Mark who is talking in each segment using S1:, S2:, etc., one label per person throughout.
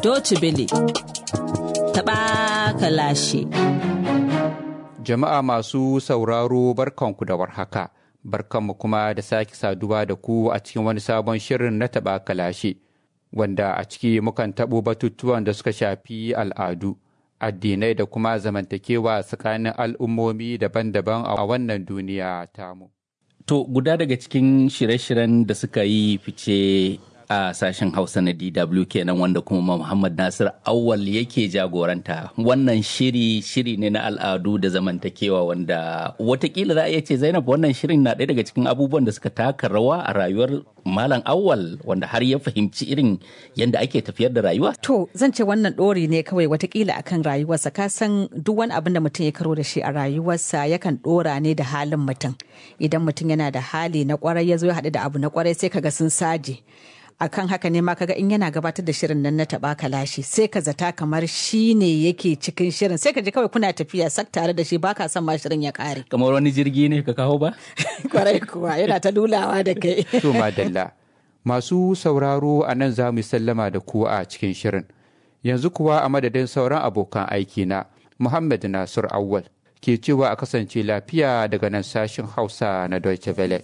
S1: Doci Bele. Taɓa kalashe.
S2: Jama'a masu sauraro barkanku da warhaka. Barkanmu kuma da sake saduwa da ku a cikin wani sabon shirin na taɓa kalashe. Wanda a ciki mukan taɓo batutuwan da suka shafi al'adu, addinai da kuma zamantakewa tsakanin al'ummomi daban-daban a wannan duniya tamu.
S3: To guda daga cikin shirye-shiryen da suka yi fice a sashen Hausa na DW kenan wanda kuma Muhammad Nasir Awal yake jagoranta. Wannan shiri shiri ne na al'adu da zamantakewa wanda watakila za a iya ce Zainab wannan shirin na ɗaya daga cikin abubuwan da suka taka rawa a rayuwar Malam Awal wanda har ya fahimci irin yadda ake tafiyar da rayuwa.
S4: To zan ce wannan ɗori ne kawai watakila akan rayuwarsa ka san duk wani abin da mutum ya karo da shi a rayuwarsa yakan ɗora ne da halin mutum. Idan mutum yana da hali na kwarai ya zo ya haɗu da abu na kwarai sai kaga sun saje. akan haka ne ma kaga in yana gabatar da shirin nan na taba kalashi sai ka zata kamar shi ne yake cikin shirin sai ka ji kawai kuna tafiya sak tare da shi baka son ma shirin ya kare
S3: Kamar wani jirgi ne ka kawo ba?
S4: kwarai kuwa yana ta lulawa da kai
S2: To madalla. Masu sauraro a nan za mu sallama da ku a cikin shirin. Yanzu kuwa a madadin sauran abokan aiki na Muhammad Nasir Awwal ke cewa a kasance lafiya daga nan sashin Hausa na Deutsche Welle.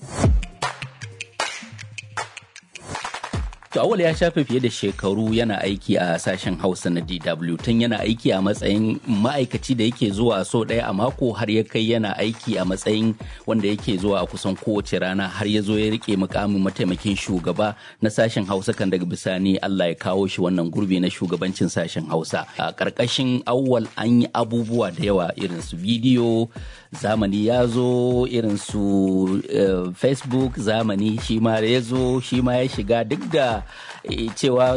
S3: To Awal ya shafe fiye da shekaru yana aiki a sashen Hausa na DW tun yana aiki a matsayin ma'aikaci da yake zuwa so ɗaya a mako har ya kai yana aiki a matsayin wanda yake zuwa a kusan kowace rana har ya zo ya rike mukamin mataimakin shugaba na sashen Hausa kan daga bisani Allah ya kawo shi wannan gurbi na shugabancin sashen Hausa. A ƙarƙashin Awal an yi abubuwa da yawa irin su bidiyo zamani ya zo irin su uh, Facebook zamani shi ma ya zo shi ma ya shiga duk da cewa